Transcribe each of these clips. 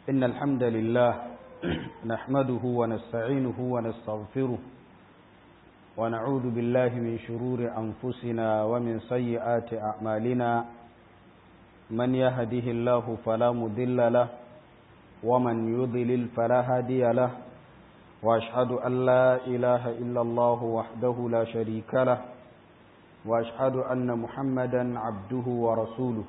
إن الحمد لله نحمده ونستعينه ونستغفره ونعوذ بالله من شرور أنفسنا ومن سيئات أعمالنا من يهده الله فلا مضل له ومن يضلل فلا هادي له وأشهد أن لا إله إلا الله وحده لا شريك له وأشهد أن محمدا عبده ورسوله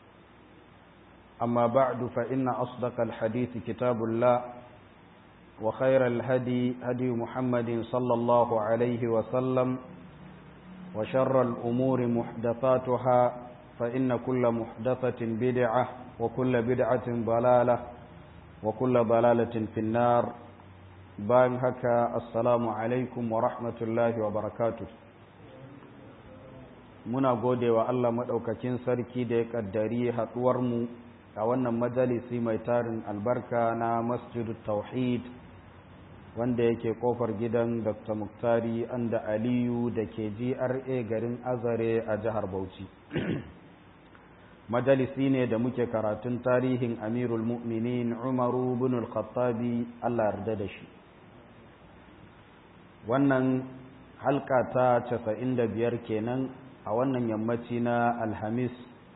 أما بعد فإن أصدق الحديث كتاب الله وخير الهدي هدي محمد صلى الله عليه وسلم وشر الأمور محدثاتها فإن كل محدثة بدعة وكل بدعة ضلالة وكل ضلالة في النار bayan haka assalamu alaikum wa rahmatullahi wa barakatu muna gode wa Allah maɗaukakin sarki da ya ƙaddari haɗuwarmu a wannan majalisi mai tarin albarka na masjidu tauhid wanda yake ƙofar gidan dr muktari anda aliyu da ke gra garin azare a jihar bauchi majalisi ne da muke karatun tarihin amirul mu'minin umaru bin al-khattabi Allah yarda da shi wannan halka ta casa'in da biyar kenan a wannan yammaci na alhamis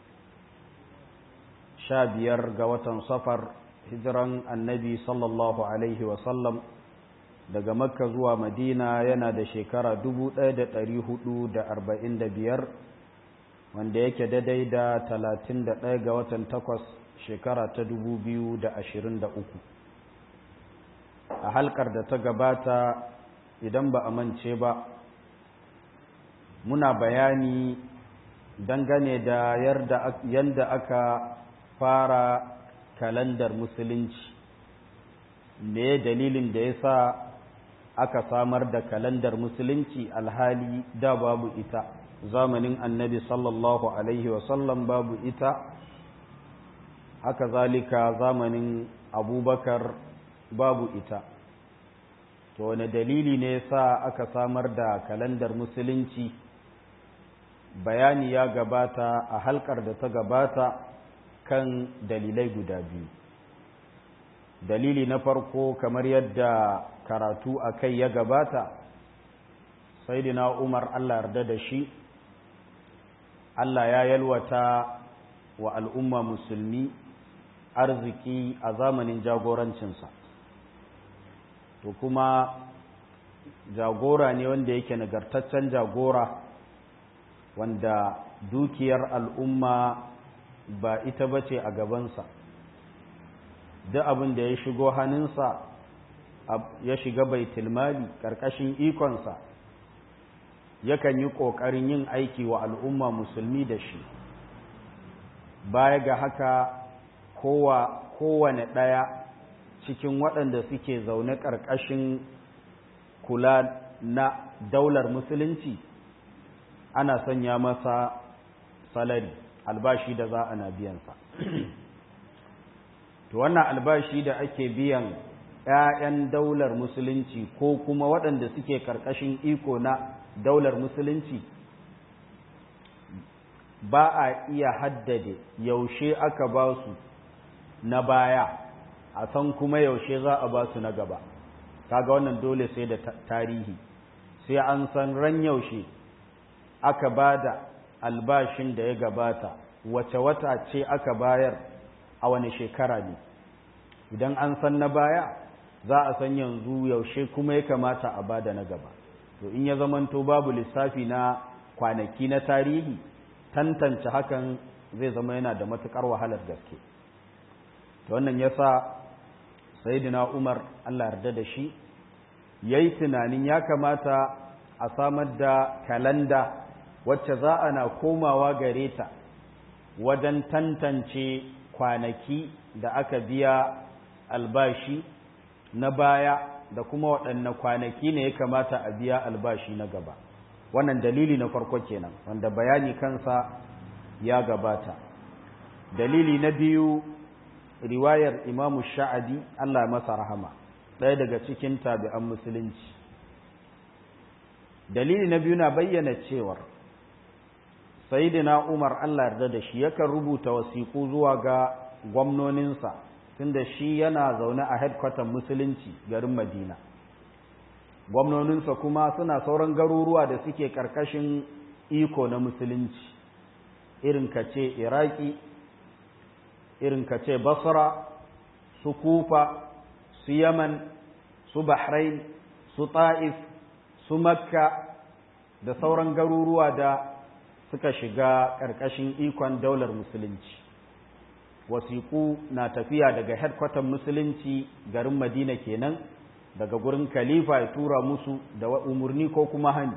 sha biyar ga watan safar hijiran annabi sallallahu alaihi wasallam daga makka zuwa madina yana da shekara dubu ɗaya da ɗari hudu da arba'in da biyar wanda yake daidai da talatin da ɗaya ga watan takwas shekara ta dubu biyu da ashirin da uku a halkar da ta gabata idan ba a mance ba muna bayani dangane da yadda aka fara kalandar musulunci me dalilin da ya sa aka samar da kalandar musulunci alhali da babu ita zamanin annabi sallallahu alaihi wasallam babu ita haka zalika zamanin abubakar babu ita to wane dalili ne sa aka samar da kalandar musulunci bayani ya gabata a halkar da ta gabata kan dalilai guda biyu dalili na farko kamar yadda karatu a kai ya gabata saidina umar allah yarda da shi allah ya yalwata wa al'umma musulmi arziki a zamanin jagorancinsa to kuma jagora ne wanda yake nagartaccen jagora wanda dukiyar al'umma ba ita bace a gabansa duk abin da ya shigo hannunsa ya shiga bai tilmali ƙarƙashin ikonsa yakan yi ƙoƙarin yin aiki wa al'umma musulmi da shi baya ga haka kowane ɗaya cikin waɗanda suke zaune ƙarƙashin kula na daular musulunci ana sanya masa salari albashi da za a na biyansa to wannan albashi da ake biyan 'ya'yan daular musulunci ko kuma waɗanda suke ƙarƙashin iko na daular musulunci ba a iya haddade yaushe aka ba su na baya a san kuma yaushe za a ba su na gaba kaga wannan dole sai da tarihi sai an san ran yaushe aka ba da albashin da ya gabata wace wata ce aka bayar a wani shekara ne idan an san na baya za a san yanzu yaushe kuma ya kamata a bada na gaba to in ya zamanto babu lissafi na kwanaki na tarihi tantance hakan zai zama yana da matukar wahalar gaske to wannan yasa sayyidina Umar Allah yarda da shi yayi tunanin ya kamata a samar da kalanda wacce za a na komawa gare ta wajen tantance kwanaki da aka biya albashi na baya da kuma waɗanne kwanaki ne ya kamata a biya albashi na gaba wannan dalili na farko kenan wanda bayani kansa ya gabata dalili na biyu riwayar imamu sha'adi Allah masa rahama ɗaya daga cikin tabi'an musulunci dalili na biyu na bayyana cewar sayyidina Umar Allah yarda da shi yakan rubuta wasiƙu zuwa ga gwamnoninsa tunda shi yana zaune a headquarter musulunci garin madina gwamnoninsa kuma suna sauran garuruwa da suke karkashin iko na musulunci irin ka ce iraki irin ka ce basra su kufa su yaman su bahrain su ta'if su makka da sauran garuruwa da suka shiga ƙarƙashin ikon daular musulunci wasiƙu na tafiya daga headquarter musulunci garin madina kenan daga gurin khalifa ya tura musu da umarni ko kuma hani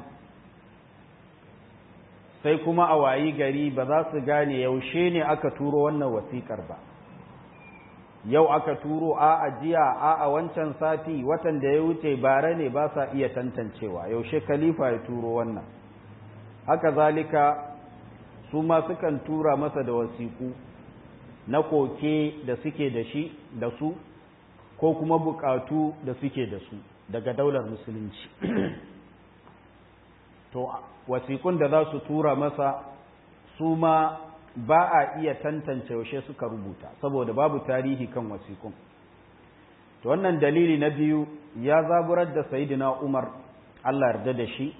sai kuma a wayi gari ba za su gane yaushe ne aka turo wannan wasiƙar ba yau aka turo a ajiya a a wancan sati watan da ya wuce bare ne ba sa iya tantancewa yaushe khalifa ya turo wannan haka zalika su ma sukan tura masa da wasiƙu na koke da suke da shi da su ko kuma buƙatu da suke da su daga daular musulunci to wasiƙun da za su tura masa su ma ba a iya tantance yaushe suka rubuta saboda babu tarihi kan wasiƙun to wannan dalili na biyu ya zaburar da sayidina umar allah yarda da shi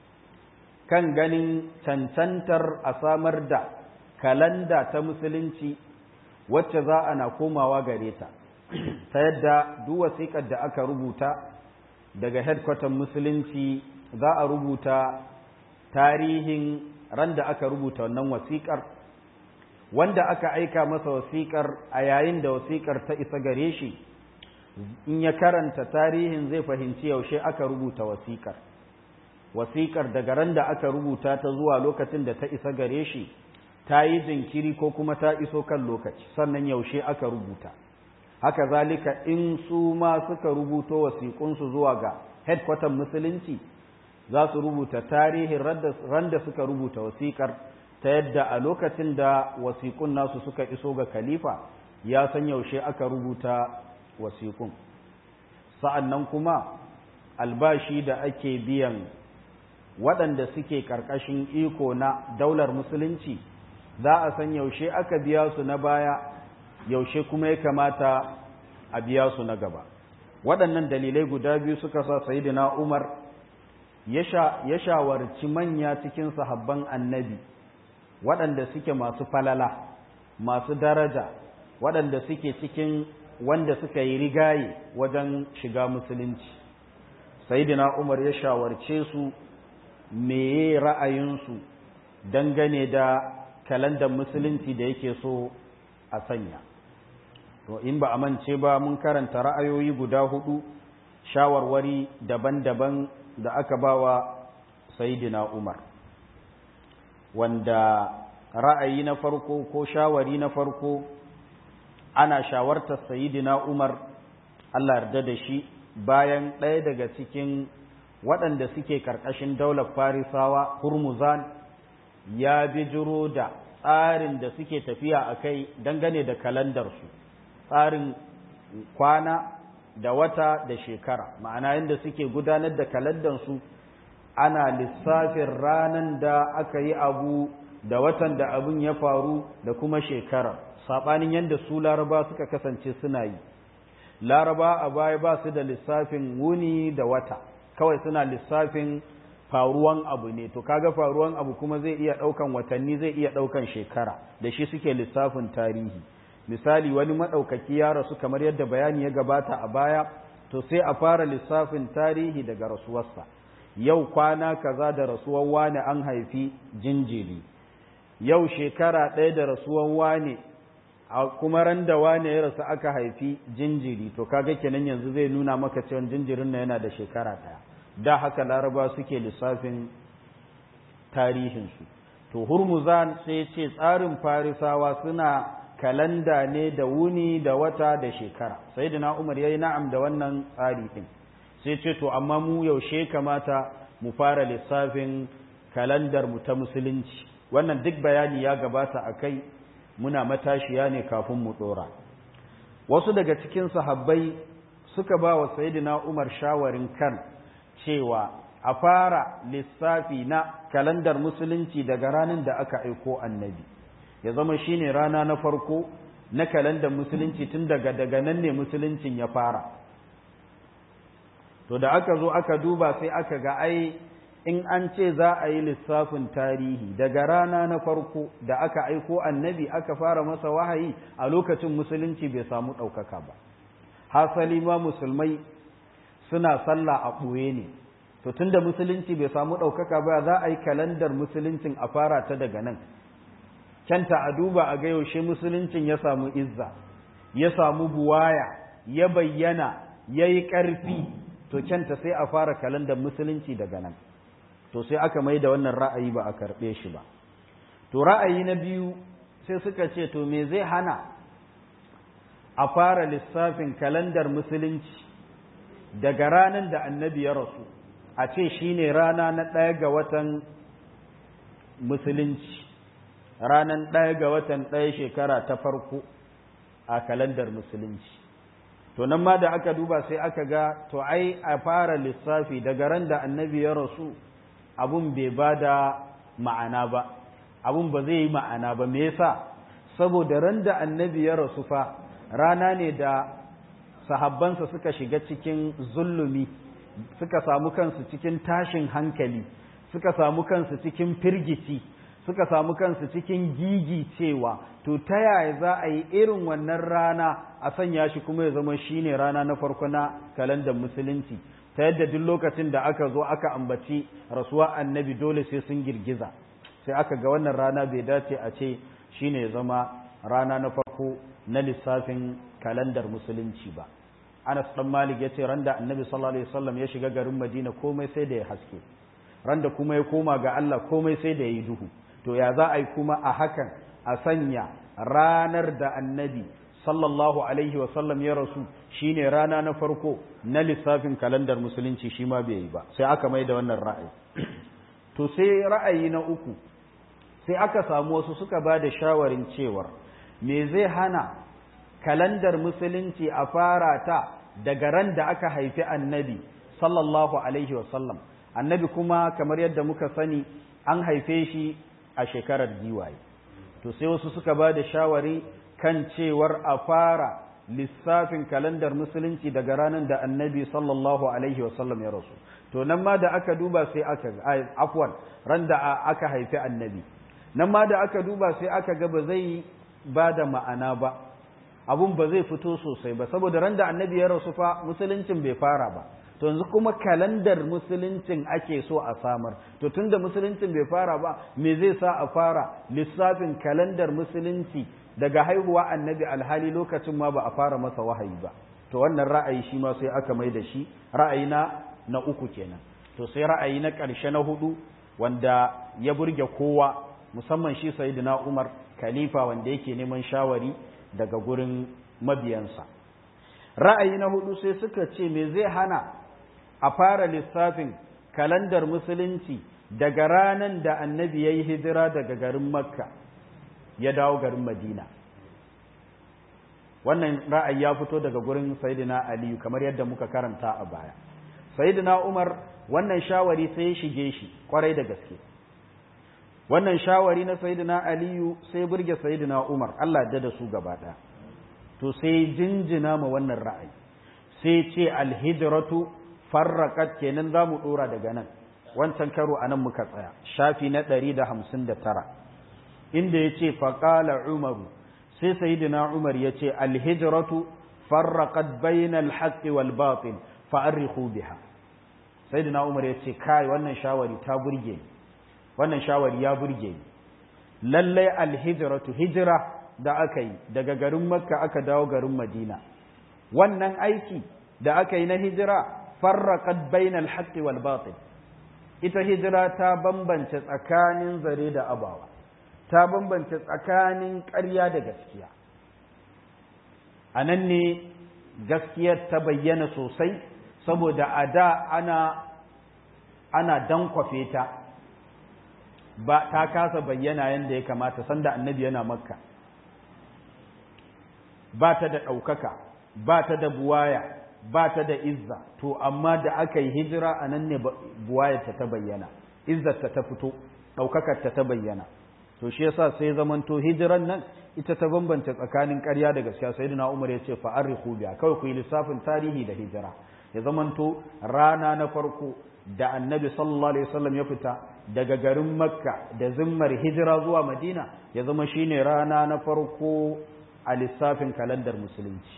kan ganin cancantar a samar da kalanda ta musulunci wacce za a na komawa gare ta ta yadda duk wasiƙar da aka rubuta daga headquarter musulunci za a rubuta tarihin ran da aka rubuta wannan wasiƙar wanda aka aika masa wasiƙar a yayin da wasiƙar ta isa gare shi in ya karanta tarihin zai fahimci yaushe aka rubuta wasiƙar wasiƙar daga ran da aka rubuta ta zuwa lokacin da ta isa gare shi ta yi jinkiri ko kuma ta iso kan lokaci sannan yaushe aka rubuta haka zalika in su ma suka rubuto wasiƙunsu zuwa ga headquarter musulunci za su rubuta tarihin ran da suka rubuta wasiƙar ta yadda a lokacin da wasiƙun nasu suka iso ga khalifa ya san yaushe aka rubuta wasiƙun sa'an nan kuma albashi da ake biyan waɗanda suke ƙarƙashin iko na daular musulunci za a san yaushe aka biya su na baya yaushe kuma ya kamata a biya su na gaba waɗannan dalilai guda biyu suka sa sayidina umar ya shawarci manya cikin sahabban annabi waɗanda suke masu falala masu daraja waɗanda suke cikin wanda suka yi rigaye wajen shiga musulunci sayidina umar ya shawarce su meye ra'ayinsu dangane da kalandar musulunci da yake so a sanya to in ba a mance ba mun karanta ra'ayoyi guda hudu shawarwari daban-daban da aka bawa sayidina umar wanda ra'ayi na farko ko shawari na farko ana shawartar sayidina umar allah yarda da shi bayan ɗaya daga cikin waɗanda suke ƙarƙashin daular farisawa hurmuzan ya bijiro da tsarin da suke tafiya a kai dangane da kalandarsu tsarin kwana da wata da shekara ma'ana yadda suke gudanar da kalandarsu ana lissafin ranar da aka yi abu da watan da abin ya faru da kuma shekara saɓanin yadda su laraba suka kasance suna yi laraba a baya ba su da lissafin wuni da wata kawai suna lissafin faruwan abu ne to kaga faruwan abu kuma zai iya ɗaukan watanni zai iya ɗaukan shekara da shi suke lissafin tarihi misali wani maɗaukaki ya rasu kamar yadda bayani ya gabata a baya to sai a fara lissafin tarihi daga rasuwarsa yau kwana kaza da rasuwar wane an haifi jinjiri yau shekara ɗaya da rasuwar wane a kuma ran da wane ya rasu aka haifi jinjiri to kaga kenan yanzu zai nuna maka cewa jinjirin na yana da shekara ɗaya da haka laraba suke lissafin tarihinsu to hurmuzan sai ce tsarin farisawa suna kalanda ne da wuni da wata da shekara sai da umar ya yi na'am da wannan tsari ɗin sai ce to amma mu yaushe kamata mu fara lissafin kalandar mu ta musulunci wannan duk bayani ya gabata a kai muna matashiya ne kafin mu ɗora wasu daga cikin sahabbai suka ba wa sayidina umar shawarin kan cewa a fara lissafi na kalandar musulunci daga ranar da aka aiko annabi ya zama shine rana na farko na kalandar musulunci tun daga daga nan ne musuluncin ya fara to da aka zo aka duba sai aka ga ai in an ce za a yi lissafin tarihi daga rana na farko da aka aiko annabi aka fara masa wahayi a lokacin musulunci bai samu ɗaukaka ba hasali ma musulmai suna sallah a ɓoye ne to tunda musulunci bai samu ɗaukaka ba za a yi kalandar musuluncin a fara ta daga nan kyanta a duba a ga yaushe musuluncin ya samu izza ya samu buwaya ya bayyana ya yi ƙarfi to kyanta sai a fara kalandar musulunci daga nan to sai aka mai da wannan ra'ayi ba a karɓe shi ba to ra'ayi na biyu sai suka ce to me zai hana a fara lissafin kalandar musulunci daga ranar da annabi ya rasu a ce shine rana na ɗaya ga watan musulunci ranar ɗaya ga watan ɗaya shekara ta farko a kalandar musulunci to nan ma da aka duba sai aka ga to ai a fara lissafi daga ran da annabi ya rasu abun bai ba da ma'ana ba abun ba zai yi ma'ana ba me yasa saboda ran da annabi ya rasu fa rana ne da sahabbansa suka shiga cikin zulumi suka samu kansu cikin tashin hankali suka samu kansu cikin firgici suka samu kansu cikin gigi cewa to ta yaya za a yi irin wannan rana a sanya shi kuma ya zama shine rana na farko na kalandar musulunci ta yadda duk lokacin da aka zo aka ambaci rasuwa annabi dole sai sun girgiza sai aka ga wannan rana bai dace a ce shine ya zama rana na farko na lissafin kalandar musulunci ba Anas dan Malik yace randa Annabi sallallahu alaihi wasallam ya shiga garin Madina komai sai da ya haske randa kuma ya koma ga Allah komai sai da ya yi duhu to ya za a yi kuma a hakan a sanya ranar da Annabi sallallahu alaihi wasallam ya rasu shine rana na farko na lissafin kalandar musulunci shi ma bai yi ba sai aka mai da wannan ra'ayi to sai ra'ayi na uku sai aka samu wasu suka ba da shawarin cewar me zai hana kalandar musulunci a fara ta daga ran da aka haifi annabi sallallahu alaihi wasallam annabi kuma kamar yadda muka sani an haife shi a shekarar giwaye to sai wasu suka ba da shawari kan cewar a fara lissafin kalandar musulunci daga ranar da annabi sallallahu alaihi wasallam ya rasu to nan ma da aka duba sai aka afwan ran da aka haifi annabi nan ma da aka duba sai aka ga ba zai ba da ma'ana ba abun ba zai fito sosai ba saboda ran da annabi ya rasu fa musuluncin bai fara ba to yanzu kuma kalandar musuluncin ake so a samar to tunda musuluncin bai fara ba me zai sa a fara lissafin kalandar musulunci daga haihuwa annabi alhali lokacin ma ba a fara masa wahayi ba to wannan ra'ayi shi ma sai aka mai da shi ra'ayi na na uku kenan to sai ra'ayi na ƙarshe na hudu wanda ya burge kowa musamman shi sayyidina Umar khalifa wanda yake neman shawari daga gurin mabiyansa ra'ayi na hudu sai suka ce me zai hana a fara lissafin kalandar musulunci daga ranar da annabi ya yi hijira daga garin makka ya dawo garin madina wannan ra'ayi ya fito daga gurin sayidina aliyu kamar yadda muka karanta a baya sayidina umar wannan shawari sai ya shige shi kwarai da gaske wannan shawari na sayidina aliyu sai burge sayidina umar allah da da su gaba ɗaya to sai jinjina ma wannan ra'ayi sai ce alhijratu farraqat kenan za mu ɗora daga nan wancan karo a nan muka tsaya shafi na ɗari da hamsin da tara inda ya ce faƙala umaru sai sayidina umar ya ce alhijratu farraqat bainal haqqi wal batil fa'arrihu biha sayidina umar ya ce kai wannan shawari ta burge ni wannan shawari ya burge ni lallai alhijratu hijira da aka yi daga garin makka aka dawo garin madina wannan aiki da aka yi na hijira farraqat bainal haqqi wal batil ita hijira ta bambance tsakanin zare da abawa ta bambance tsakanin ƙarya da gaskiya a nan ne gaskiyar ta bayyana sosai saboda a da ana ana dankwafe ta ba ta kasa bayyana yadda ya kamata sanda annabi yana makka ba ta da ɗaukaka ba ta da buwaya ba ta da izza to amma da aka yi hijira a nan ne buwayarta ta bayyana izzarta ta fito ɗaukakarta ta bayyana to shi yasa sai zamanto hijiran nan ita ta bambanta tsakanin ƙarya da gaskiya sayyidina Umar ya ce fa arrihu biya kawai ku yi lissafin tarihi da hijira ya zamanto rana na farko da annabi sallallahu alaihi wasallam ya fita daga garin makka da zimmar hijira zuwa madina ya zama shine rana na farko a lissafin kalandar musulunci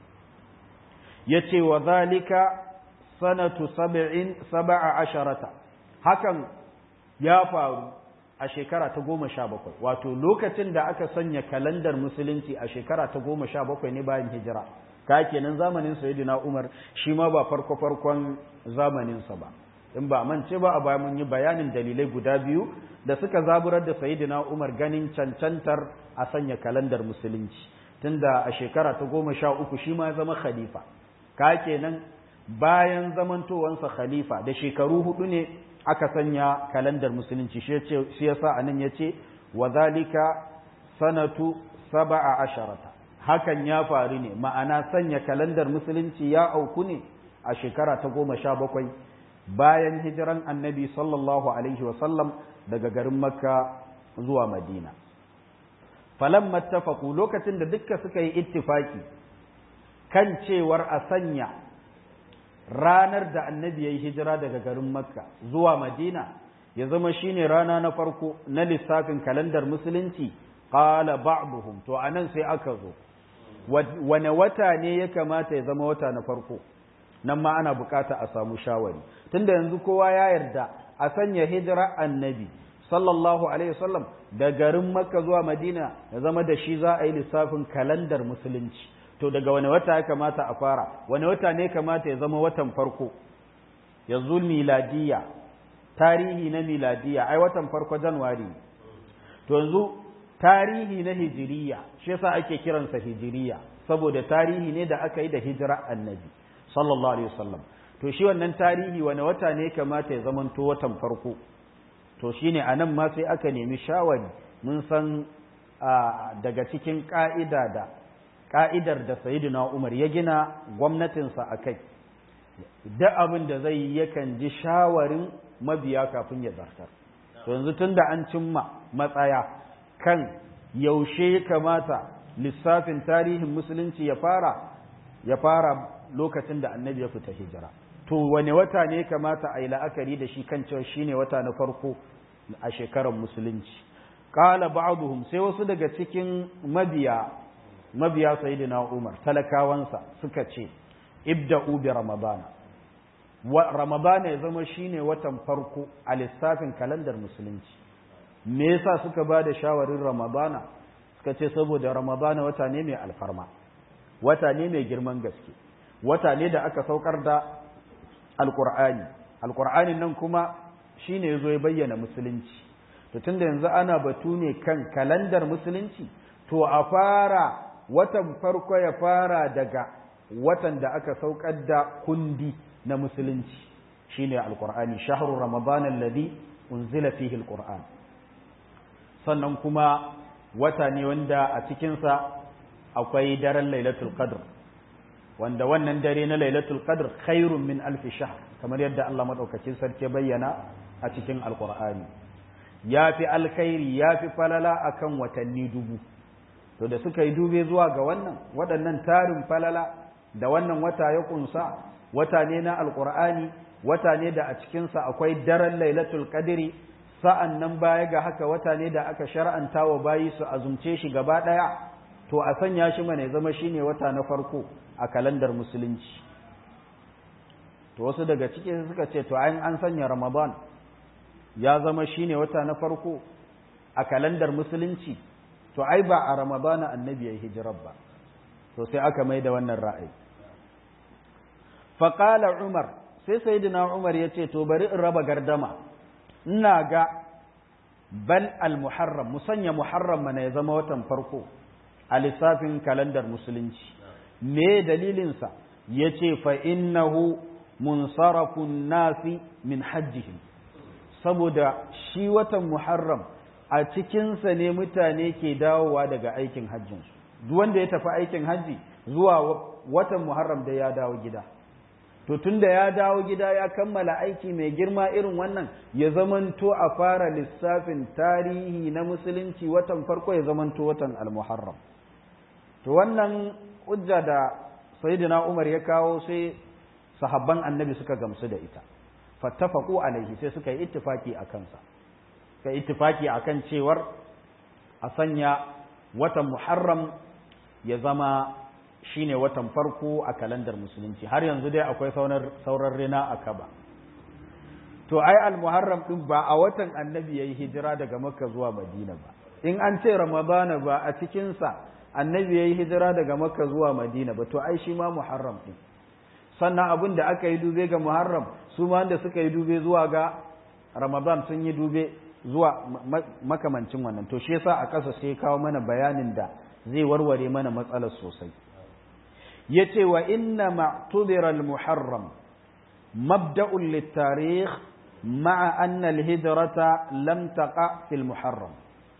ya ce wa zalika sanatu saba'in saba'a asharata hakan ya faru a shekara ta goma sha bakwai wato lokacin da aka sanya kalandar musulunci a shekara ta goma sha bakwai ne bayan hijira ka kenan zamanin sayyidina umar shi ma ba farko farkon zamaninsa ba in ba mance ba a bayan mun yi bayanin dalilai guda biyu da suka zaburar da sayyidina umar ganin cancantar a sanya kalandar musulunci tunda a shekara ta goma sha uku shi ma zama khalifa ka kenan bayan zamantowansa khalifa da shekaru hudu ne aka sanya kalandar musulunci shi yasa anan yace wa zalika sanatu saba'a asharata hakan ya faru ne ma'ana sanya kalandar musulunci ya auku ne a shekara ta goma sha bakwai bayan hijiran annabi sallallahu alaihi wasallam daga garin makka zuwa madina falan mattafaku lokacin da dukka suka yi ittifaki kan cewar a sanya ranar da annabi ya yi hijira daga garin makka zuwa madina ya zama shine rana na farko na lissafin kalandar musulunci qala ba'duhum to anan sai aka zo wane wata ne ya kamata ya zama wata na farko nan ma ana bukata a samu shawari tunda yanzu kowa ya yarda a sanya hijira annabi sallallahu alaihi wasallam da garin makka zuwa madina ya zama da shi za a yi lissafin kalandar musulunci to daga wani wata ya kamata a fara wani wata ne kamata ya zama watan farko yanzu miladiya tarihi na miladiya ai watan farko januwari to yanzu tarihi na hijiriya shi yasa ake kiransa hijiriya saboda tarihi ne da aka yi da hijira annabi sallallahu alaihi wasallam to shi wannan tarihi wani wata ne kamata ya zamanto watan farko to shine anan ma sai aka nemi shawari mun san daga cikin ka'ida da ka'idar da sayyidina Umar ya gina gwamnatinsa a kai duk abin da zai yi yakan ji shawarin mabiya kafin ya zartar to yanzu tunda an cimma matsaya kan yaushe ya kamata lissafin tarihin musulunci ya fara ya fara lokacin da annabi ya fita hijira to wane wata ne kamata a yi la'akari da shi kan cewa shine wata na farko a shekarar musulunci qala ba'dhum sai wasu daga cikin mabiya mabiya sayyidina Umar talakawansa suka ce ibda'u bi ramadana wa ramadana ya zama shine watan farko a lissafin kalandar musulunci me yasa suka ba da shawarin ramadana suka ce saboda ramadana wata ne mai alfarma wata ne mai girman gaske wata ne da aka saukar da alkur'ani alkur'anin nan kuma shine yazo ya bayyana musulunci to tunda yanzu ana batu ne kan kalandar musulunci to a fara watan farko ya fara daga watan da aka saukar da kundi na musulunci shine alkur'ani shahru ramadan alladhi unzila fihi alqur'an sannan kuma wata ne wanda a cikinsa akwai daren lailatul qadr wanda wannan dare na lailatul qadr khairun min alf shahr kamar yadda Allah madaukakin sarki bayyana a cikin alqur'ani yafi alkhairi yafi falala akan watanni dubu to da suka yi dube zuwa ga wannan waɗannan tarin falala da wannan wata ya kunsa wata ne na alqur'ani wata ne da a cikinsa akwai daren lailatul qadri sa'an nan baya ga haka wata ne da aka shar'anta wa bayi su azumce shi gaba ɗaya to a sanya shi mana zama shi ne wata na farko a kalandar musulunci to wasu daga ciki suka ce to ayin an sanya ramadan ya zama shi ne wata na farko a kalandar musulunci to ai ba a ramadana annabi ya hijirar ba to sai aka mai da wannan ra'ayi faƙala umar sai sayyidina umar ya ce to bari in raba gardama ina ga bal al-muharram musanya muharram mana ya zama watan farko a lissafin kalandar musulunci me dalilinsa ya ce fa innahu munsarafun nasi min hajjihim saboda shi watan muharram a cikinsa ne mutane ke dawowa daga aikin hajjinsu duk wanda ya tafi aikin hajji zuwa watan muharram da ya dawo gida to tunda ya dawo gida ya kammala aiki mai girma irin wannan ya zamanto a fara lissafin tarihi na musulunci watan farko ya zamanto watan almuharram to wannan hujja da sayyidina umar ya kawo sai sahabban annabi suka gamsu da ita fattafaqu alaihi sai suka yi ittifaki a kansa suka yi ittifaki akan cewar a sanya watan muharram ya zama shine watan farko a kalandar musulunci har yanzu dai akwai sauran rina a kaba to ai al-muharram din ba a watan annabi yayi hijira daga makka zuwa madina ba in an ce ramadana ba a cikin sa annabi yayi hijira daga makka zuwa madina ba to ai shi ma muharram din sannan abin da aka yi dube ga muharram su ma wanda suka yi dube zuwa ga ramadan sun yi dube zuwa makamancin wannan to shi yasa a ƙasa sai kawo mana bayanin da zai warware mana matsalar sosai yace wa inna ma'tubira al-muharram mabda'un lit-tarikh ma'a anna al-hijrata lam taqa fi al-muharram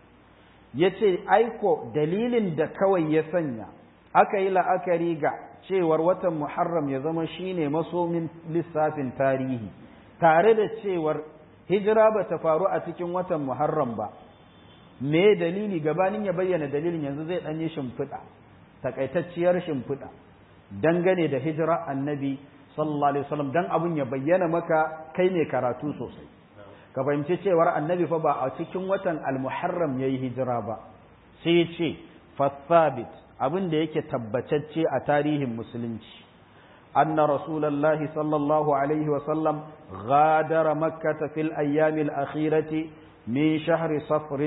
yace aiko dalilin da kawai ya sanya aka yi la'akari ga cewar watan muharram ya zama shine masomin lissafin tarihi tare da cewar hijira ba ta faru a cikin watan muharram ba me dalili gabanin ya bayyana dalilin yanzu zai ɗanyi shimfiɗa takaitacciyar shimfiɗa dangane da hijira annabi sallallahu alaihi wasallam dan abun ya bayyana maka kai ne karatu sosai ka fahimci cewar annabi fa ba a cikin watan almuharram yayi hijira ba sai ya ce fathabit abin da yake tabbatacce a tarihin musulunci anna rasulullahi sallallahu alaihi wasallam غادر مكة في الأيام الأخيرة من شهر صفر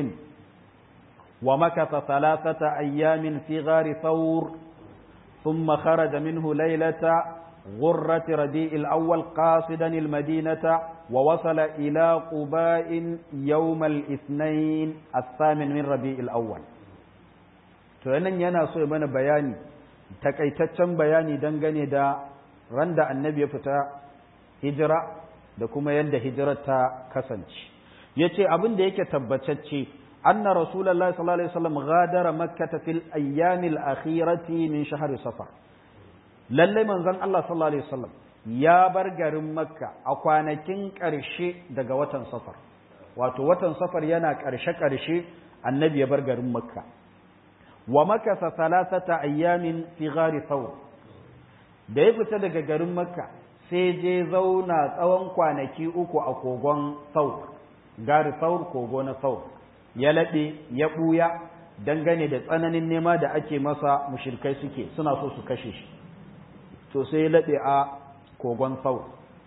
ومكث ثلاثة أيام في غار ثور ثم خرج منه ليلة غرة ربيع الأول قاصدا المدينة ووصل إلى قباء يوم الاثنين الثامن من ربيع الأول tuwanan yana so ya mana bayani takaitaccen bayani dangane da randa annabi ya fita hijira da kuma yadda hijirar ta kasance ya ce abin da yake tabbatacce anna rasulallah sallallahu alaihi wasallam ghadara makkata fil ayyamil akhirati min shahri safar lalle manzon Allah sallallahu alaihi wasallam ya bar garin makka a kwanakin ƙarshe daga watan safar wato watan safar yana ƙarshe ƙarshe annabi ya bar garin makka wa makasa thalathata ayyamin fi ghari thawr da ya fita daga garin makka sai je zauna tsawon kwanaki uku a kogon saur gari saur kogo na saur ya laɓe ya ɓuya dangane da tsananin nema da ake masa mushirkai suke suna so su kashe shi to sai ya laɓe a kogon saur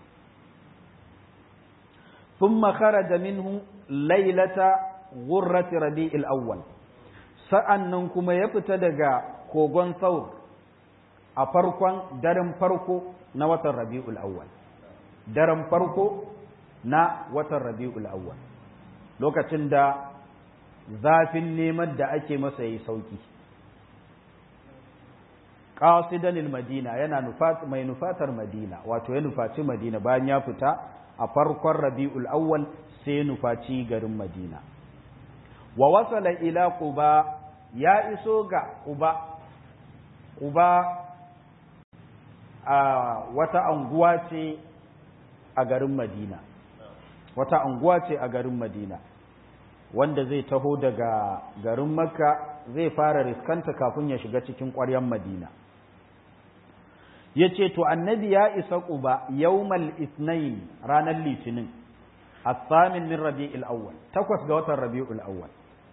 ثم خرج منه ليلة غرة ربيع الأول sa'annan kuma ya fita daga kogon saur a farkon daren farko na watan rabi'ul awwal daren farko na watan rabi'ul awwal lokacin da zafin neman da ake masa yi sauki qasidan madina yana mai nufatar madina wato ya nufaci madina bayan ya fita a farkon rabi'ul awwal sai nufaci garin madina wa wasala ila quba ya iso ga quba quba a wata anguwa ce a garin madina wata anguwa ce a garin madina wanda zai taho daga garin makka zai fara riskanta kafin ya shiga cikin ƙwaryen madina ya ce to annabi ya isa quba yawmal isnain ranar litinin الثامن من ربيع الأول تكوس قوة الربيع الأول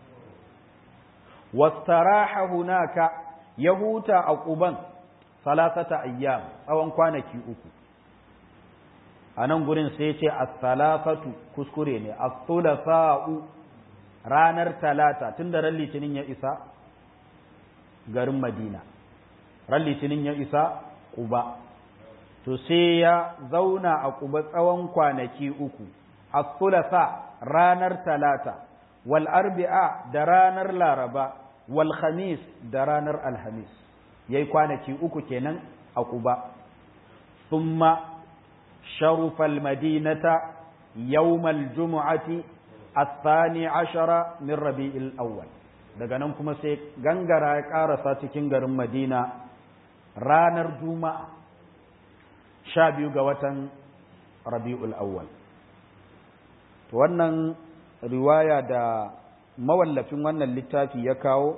واستراح هناك يهوتا أقوبا ثلاثة أيام أو أنكوانا كي أكو أنا نقول سيتي الثلاثة كسكريني الثلاثاء رانر ثلاثة تندر اللي تنين يا إسا garin Madina ran litinin ya isa Quba to sai ya zauna a Quba tsawon kwanaki uku الثلاثاء رانر ثلاثة والأربعاء درانر لاربا والخميس درانر الخميس يي كوانكي uku kenan a Quba ثم شرف المدينة يوم الجمعة الثاني عشر من ربيع الأول daga nan kuma sai gangara ya ƙarasa cikin garin Madina ranar Juma'a sha biyu ga watan rabi'ul awwal to wannan riwaya da mawallafin wannan littafi ya kawo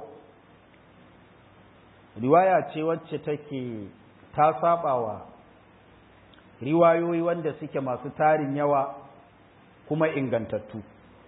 riwaya ce wacce take ta sabawa riwayoyi wanda suke masu tarin yawa kuma ingantattu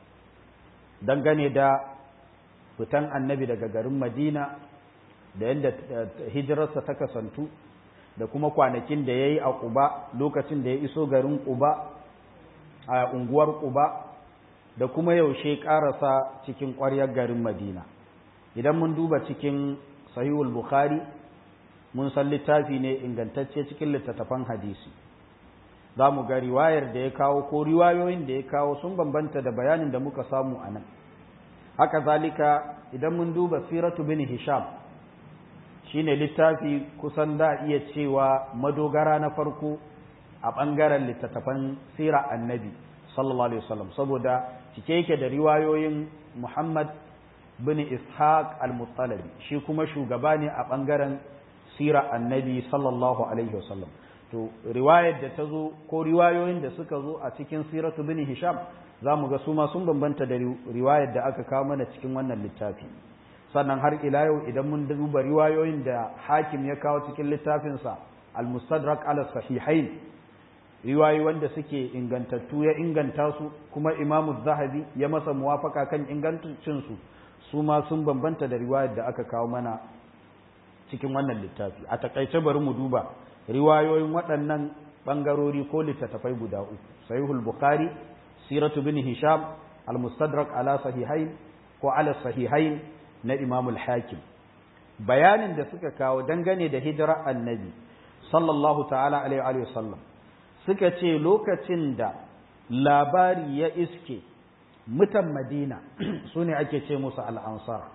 dangane da fitan annabi daga garin madina da yadda hijirarsa ta kasantu da kuma kwanakin da ya yi a ƙuba lokacin da ya iso garin ƙuba a unguwar ƙuba da kuma yaushe ƙarasa cikin ƙwaryar garin madina idan mun duba cikin sahihul bukhari mun san littafi ne ingantacce cikin littattafan hadisi za mu ga riwayar da ya kawo ko riwayoyin da ya kawo sun bambanta da bayanin da muka samu a nan haka zalika idan mun duba siratu bin hisham shine littafi kusan da iya cewa madogara na farko a ɓangaren littattafan sira annabi sallallahu alaihi wasallam saboda cike yake da riwayoyin muhammad bin ishaq al-muttalabi shi kuma shugaba ne a ɓangaren sira annabi sallallahu alaihi wasallam to riwayar da ta zo ko riwayoyin da suka zo a cikin siratu bin hisham za mu ga su ma sun bambanta da riwayar da aka kawo mana cikin wannan littafi sannan har ila yau idan mun duba riwayoyin da hakim ya kawo cikin littafinsa al-mustadrak ala sahihain riwayoyi wanda suke ingantattu ya inganta su kuma imamu zahabi ya masa muwafaka kan ingancin su su ma sun bambanta da riwayar da aka kawo mana cikin wannan littafi a takaice bari mu duba riwayoyin waɗannan ɓangarori ko littattafai guda uku sahihul bukhari siratu bin hisham al-mustadrak ala sahihain ko ala sahihain na imamul hakim bayanin da suka kawo dangane da hijira annabi sallallahu ta'ala alaihi wa sallam suka ce lokacin da labari ya iske mutan madina su ne ake ce musu al'ansar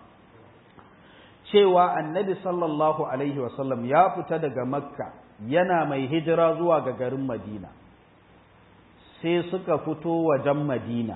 cewa annabi sallallahu alaihi wa sallam ya fita daga makka yana mai hijira zuwa ga garin madina sai suka fito wajen madina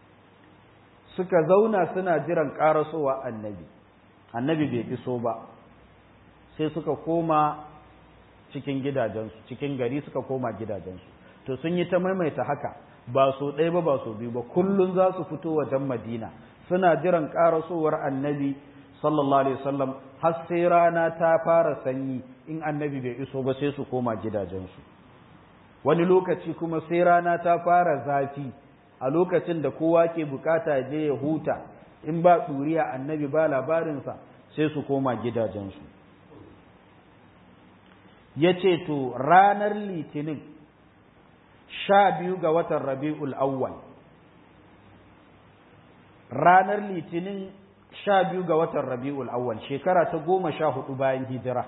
suka zauna suna jiran ƙarasowa annabi annabi bai iso ba sai suka koma cikin gidajensu cikin gari suka koma gidajensu to sun yi ta maimaita haka ba so ɗaya ba ba so biyu ba kullum za su fito wajen madina suna jiran ƙarasowar annabi sallallahu alaihi wasallam har sai rana ta fara sanyi in annabi bai iso ba sai su koma gidajensu wani lokaci kuma sai rana ta fara zafi a lokacin da kowa ke bukata je ya huta in ba ɗuriya annabi ba labarinsa sai su koma gidajensu ya ce to ranar litinin sha biyu ga watan rabi'ul awwal ranar litinin sha biyu ga watan rabi'ul awwal shekara ta goma sha hudu bayan hijira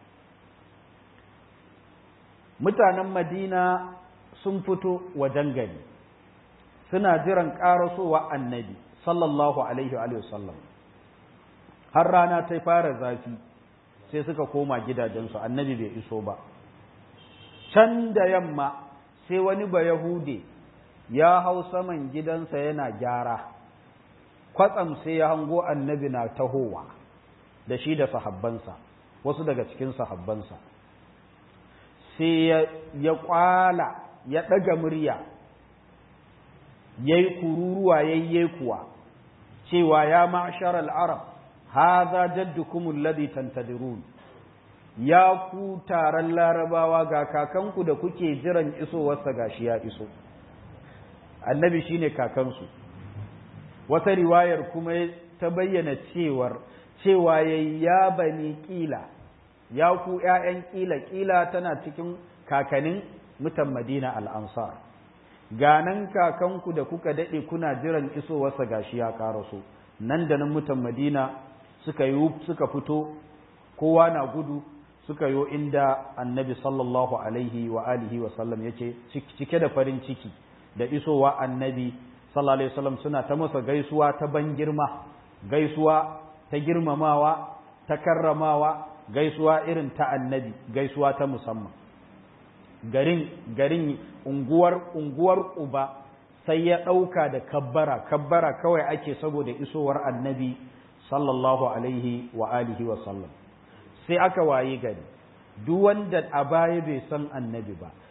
mutanen madina sun fito wajen gari suna jiran ƙarasowa annabi sallallahu alaihi wa sallam har rana ta fara zafi sai suka koma gidajensu annabi bai iso ba can da yamma sai wani ba yahude ya hau saman gidansa yana gyara kwatsam sai ya hango annabi na tahowa da shi da sahabbansa wasu daga cikin sahabbansa sai ya kwala ya ɗaga murya ya yi kururuwa ya yi kuwa cewa ya ma'ashar al'arab haza jaddukum alladhi tantadirun ya ku taron larabawa ga kakanku da kuke jiran isowarsa gashi ya iso annabi shine kakansu wata riwayar kuma ta bayyana cewar cewa yayi ya bani kila ya ku ƴaƴan kila kila tana cikin kakanin mutan madina al-ansar ganan kakanku da kuka dade kuna jiran isowarsa gashi ya karaso nan da nan mutan madina suka yi suka fito kowa na gudu suka yo inda annabi sallallahu alaihi wa alihi wa sallam yace cike da farin ciki da isowa annabi sallallahu alaihi wasallam suna ta masa gaisuwa ta ban girma gaisuwa ta girmamawa ta karramawa gaisuwa irin ta annabi gaisuwa ta musamman garin garin unguwar unguwar uba sai ya ɗauka da kabbara kabbara kawai ake saboda isowar annabi sallallahu alaihi wa alihi wa sallam sai aka waye gari duk wanda a baya bai san annabi ba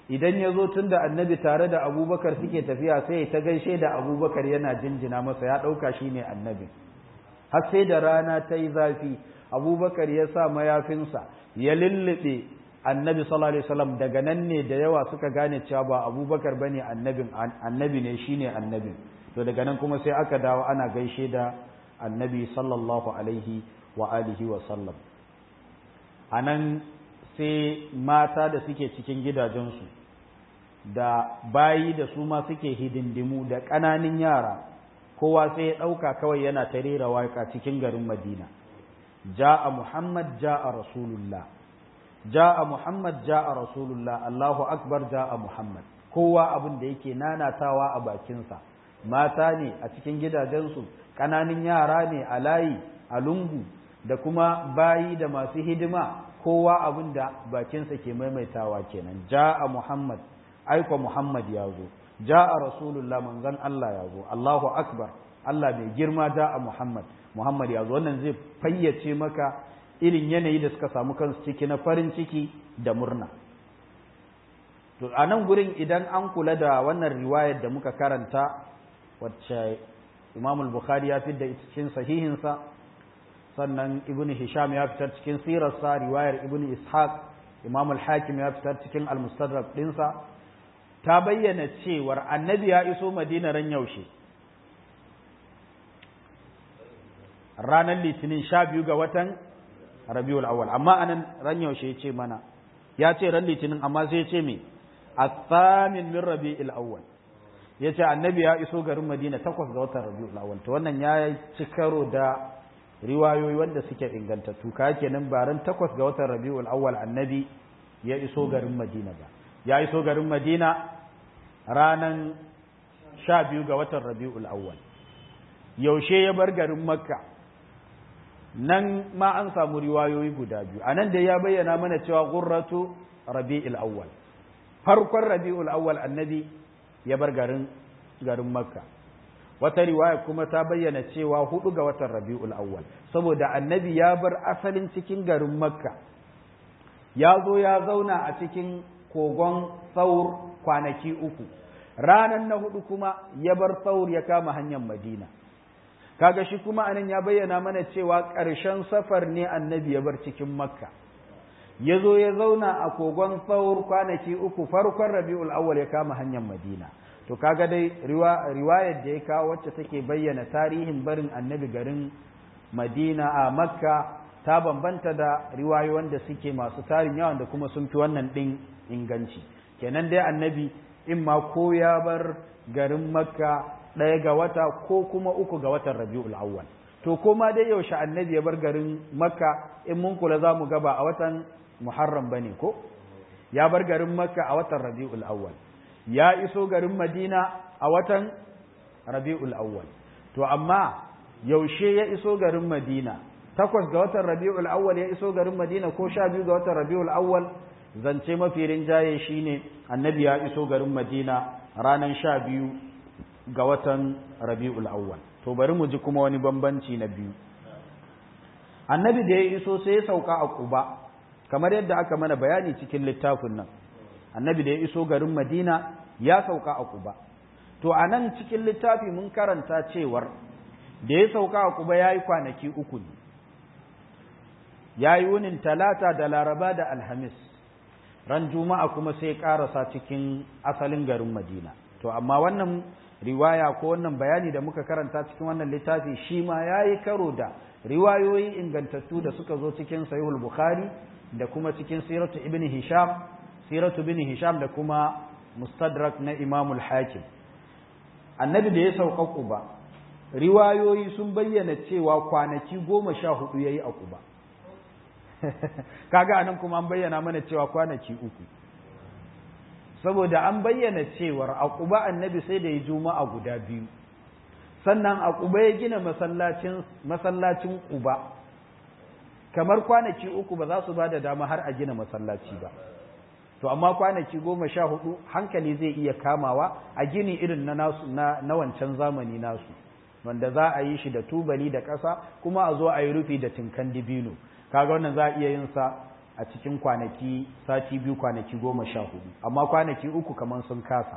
idan ya zo tun da annabi tare da abubakar suke tafiya sai ta gaishe da abubakar yana jinjina masa ya ɗauka shi ne annabi har sai da rana ta yi zafi abubakar ya sa mayafinsa ya lullube annabi sallallahu alaihi wasallam daga nan ne da yawa suka gane cewa ba abubakar bane annabin annabi ne shine annabin to daga nan kuma sai aka dawo ana gaishe da annabi sallallahu alaihi wa alihi wa sallam anan sai mata da suke cikin gidajensu da bayi da su ma suke hidindimu da ƙananan yara kowa sai ya ɗauka kawai yana ta rera waƙa cikin garin madina ja'a muhammad ja'a rasulullah ja'a muhammad ja'a rasulullah allahu akbar ja'a muhammad kowa abin da yake nanatawa a bakinsa mata ne a cikin gidajensu ƙananan yara ne a layi a lungu da kuma bayi da masu hidima kowa abin da bakinsa ke maimaitawa kenan ja'a muhammad aiko muhammad ya zo ja'a rasulullah manzon Allah ya zo Allahu akbar Allah mai girma ja'a muhammad muhammad ya zo wannan zai fayyace maka irin yanayi da suka samu kansu ciki na farin ciki da murna to a nan gurin idan an kula da wannan riwayar da muka karanta wacce imam al-bukhari ya fitar da cikin sahihinsa sannan ibn hisham ya fitar cikin sirarsa riwayar ibn ishaq imam al-hakim ya fitar cikin al-mustadrak dinsa ta bayyana cewar annabi ya iso madina ran yaushe ranar litinin sha biyu ga watan rabiul awwal amma anan ran yaushe ya ce mana ya ce ran litinin amma sai ya ce me athamin min rabiul awwal ya ce annabi ya iso garin madina takwas ga watan rabiul awwal to wannan ya ci karo da riwayoyi wanda suke ingantattu ka kenan baran takwas ga watan rabiul awwal annabi ya iso garin madina ba ya iso garin madina ranan sha biyu ga watan rabiul awwal yaushe ya bar garin makka nan ma an samu riwayoyi guda biyu a nan da ya bayyana mana cewa gurratu rabi'ul awwal farkon rabi'ul awwal annabi ya bar garin garin makka wata riwaya kuma ta bayyana cewa hudu ga watan rabi'ul awwal saboda annabi ya bar asalin cikin garin makka ya zo ya zauna a cikin kogon saur kwanaki uku ranan na hudu kuma ya bar saur ya kama hanyar madina kaga shi kuma anan ya bayyana mana cewa ƙarshen safar ne annabi ya bar cikin makka ya zo ya zauna a kogon saur kwanaki uku farkon rabi'ul awwal ya kama hanyar madina to kaga dai riwayar da ya kawo wacce take bayyana tarihin barin annabi garin madina a makka ta bambanta da riwayoyin da suke masu tarin yawan da kuma sun fi wannan ɗin inganci kenan dai annabi in ma ko ya bar garin makka ɗaya ga wata ko kuma uku ga watan rabi'ul awwal to ko ma dai yaushe annabi ya bar garin makka in mun kula za mu gaba a watan muharram bane ko ya bar garin makka a watan rabi'ul awwal ya iso garin madina a watan rabi'ul awwal to amma yaushe ya iso garin madina takwas ga watan rabi'ul awwal ya iso garin madina ko sha biyu ga watan rabi'ul awwal zance mafi rinjaye shine annabi ya iso garin madina ranar sha biyu ga watan rabi'ul awwal to bari mu ji kuma wani bambanci na biyu annabi da ya iso sai ya sauka a kuba kamar yadda aka mana bayani cikin littafin nan annabi da ya iso garin madina ya sauka a kuba to a nan cikin littafi mun karanta cewar da ya sauka a kuba ya yi kwanaki uku ne ya yi wunin talata da laraba da alhamis ran juma'a kuma sai karasa cikin asalin garin madina to amma wannan riwaya ko wannan bayani da muka karanta cikin wannan littafi shi ma ya yi karo da riwayoyi ingantattu da suka zo cikin sahihul bukhari da kuma cikin siratu ibn hisham siratu ibn hisham da kuma mustadrak na imamul hakim annabi da ya sauka kuba riwayoyi sun bayyana cewa kwanaki goma sha hudu ya yi a kuba kaga anan kuma an bayyana mana cewa kwanaki uku saboda an bayyana cewar a kuba annabi sai da ya juma'a guda biyu sannan a kuba ya gina masallacin masallacin kuba kamar kwanaki uku ba za su ba da dama har a gina masallaci ba to amma kwanaki goma sha hudu hankali zai iya kamawa a gini irin na nasu na, na wancan zamani nasu wanda za a yi shi da tubali da ƙasa kuma a zo a yi rufi da tinkan dibino kaga wannan za a iya yin sa a cikin kwanaki sati biyu kwanaki goma sha hudu amma kwanaki uku kamar sun kasa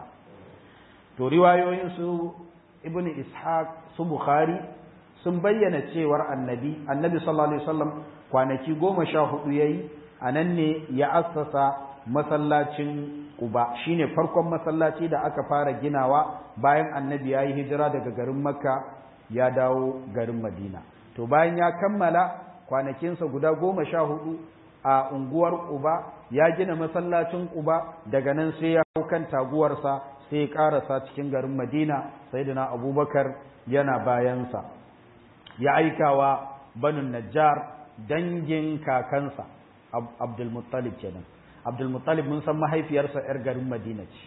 to riwayoyin su ibn ishaq su bukhari sun bayyana cewar annabi annabi sallallahu alaihi wasallam kwanaki goma sha hudu yayi a nan ne ya assasa masallacin Quba shine farkon masallaci da aka fara ginawa bayan annabi ya yi hijira daga garin Makka ya dawo garin Madina to bayan ya kammala kwanakinsa guda goma sha hudu a unguwar Quba ya gina masallacin Quba daga nan sai ya hau kan taguwarsa sai ya karasa cikin garin Madina sayyidina Abubakar yana bayansa ya aikawa banu Najjar dangin kakansa Abdul Muttalib kenan Abdul Muttalib mun san mahaifiyarsa yar garin Madina ce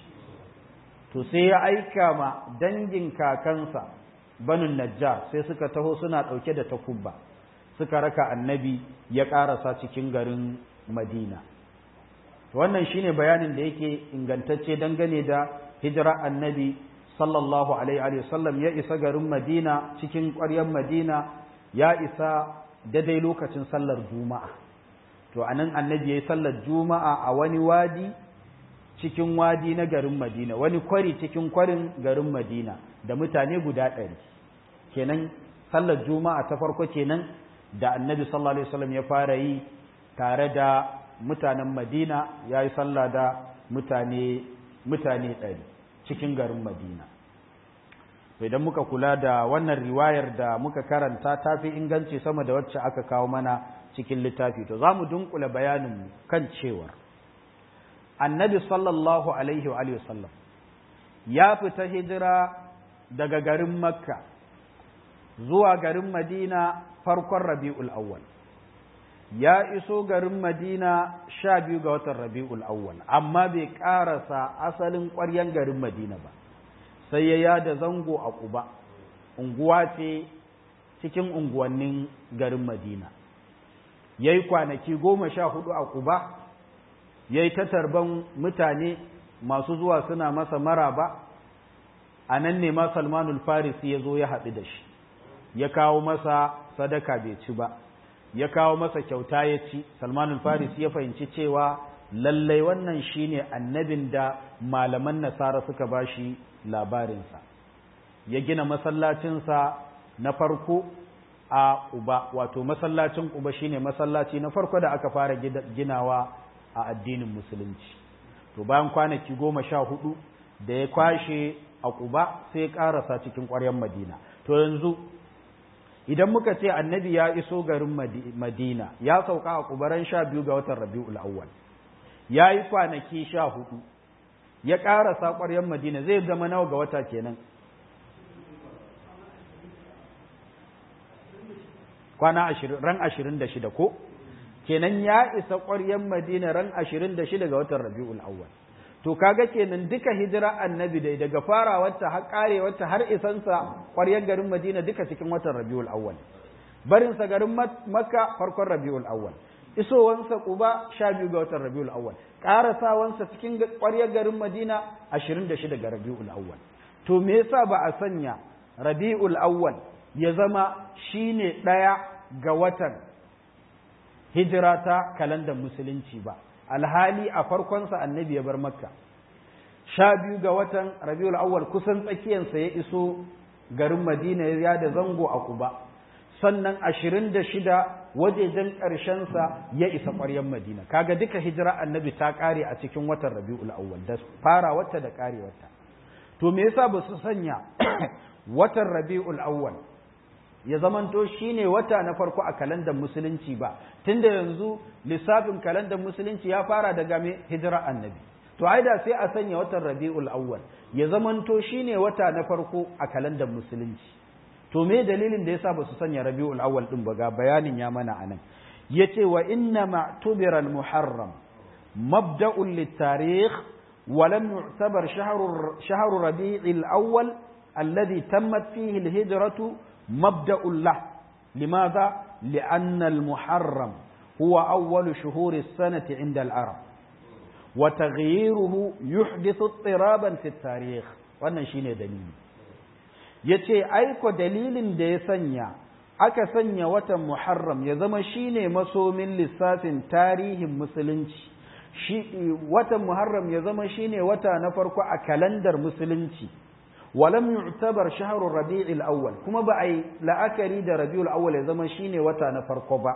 to sai ya aika ma dangin kakansa banu Najjar sai suka taho suna dauke da takubba suka raka annabi ya karasa cikin garin Madina wannan shine bayanin da yake ingantacce dangane da hijira annabi sallallahu alaihi wa sallam ya isa garin Madina cikin ƙwaryar Madina ya isa daidai lokacin sallar Juma'a to anan annabi yayi sallar Juma'a a wani wadi cikin wadi na garin Madina wani kwari cikin kwarin garin Madina da mutane guda ɗari kenan sallar Juma'a ta farko kenan da annabi sallallahu alaihi wasallam ya fara yi tare da mutanen Madina yayi sallah da mutane mutane ɗari cikin garin Madina. Idan muka kula da wannan riwayar da muka karanta ta fi inganci sama da wacce aka kawo mana cikin littafi, to za mu dunkula bayanin kan cewar annabi sallallahu Alaihi wa sallam ya fita hijira daga garin Makka zuwa garin Madina farkon Rabi'ul Awwal. ya iso garin Madina sha biyu ga watan Rabi'ul Awwal, amma bai ƙarasa asalin ƙwaryen garin Madina ba, sai ya yada zango a Quba, unguwa ce cikin unguwannin garin Madina. Ya yi kwanaki goma sha hudu a Quba, ya yi ta tarban mutane masu zuwa suna masa maraba, a nan ne ma Salmanul Farisi ya zo ya haɗu da shi, ya kawo masa sadaka bai ci ba. ya kawo masa kyauta ya ci salmanul faris ya fahimci cewa lallai wannan shine annabin da malaman nasara suka bashi labarinsa ya gina masallacinsa na farko a uba wato masallacin uba shine masallaci na farko da aka fara ginawa a addinin musulunci to bayan kwanaki goma sha hudu da ya kwashe a kuba sai ya karasa cikin ƙwaryen madina to yanzu idan muka ce annabi ya iso garin madina ya sauka a kubaran sha biyu ga watan rabi'ul awwal ya yi kwanaki sha hudu ya ƙara saƙwaryen madina zai zama nawa ga wata kenan kwana ran ashirin da shida ko kenan ya isa ƙwaryen madina ran ashirin da shida ga watan rabi'ul awwal to kaga kenan duka hijira annabi dai daga farawarta har karewarta har isansa ƙwaryar garin Madina duka cikin watan Rabiul Awwal barin sa garin Makka farkon Rabiul Awwal isowansa Quba 12 ga watan Rabiul Awwal karasawansa cikin ƙwaryar garin Madina 26 ga Rabiul Awwal to me yasa ba a sanya Rabiul Awwal ya zama shine daya ga watan hijira ta kalandar musulunci ba alhali a farkonsa annabi ya bar makka sha biyu ga watan rabiul awwal kusan tsakiyansa ya iso garin madina ya da zango a kuba sannan ashirin da shida wajejen ƙarshensa ya isa ƙwaryen madina kaga duka hijira annabi ta ƙare a cikin watan rabiul awwal da fara wata da ƙare wata to me yasa ba su sanya watan rabiul awwal ya zamanto shine wata na farko a kalandar musulunci ba tunda yanzu lissafin kalandar musulunci ya fara daga me hijira annabi to ai da sai a sanya watan rabiul awwal ya zamanto shine wata na farko a kalandar musulunci to me dalilin da yasa ba su sanya rabiul awwal din ba ga bayanin ya mana anan yace wa inna ma'tubira al muharram mabda'un lit tarikh wa lam yu'tabar shahru shahru rabi'il awwal alladhi tammat fihi al hijratu مبدأ له لماذا؟ لأن المحرم هو أول شهور السنة عند العرب وتغييره يحدث اضطرابا في التاريخ wannan shine dalili yace aiko dalilin da ya sanya aka sanya watan muharram ya zama shine masomin lissafin tarihin musulunci shi watan muharram ya zama shine wata na farko a kalandar musulunci walam yu'tabar shahrur rabi'il awwal kuma ba ai la'akari da rabiul awwal ya zama shine wata na farko ba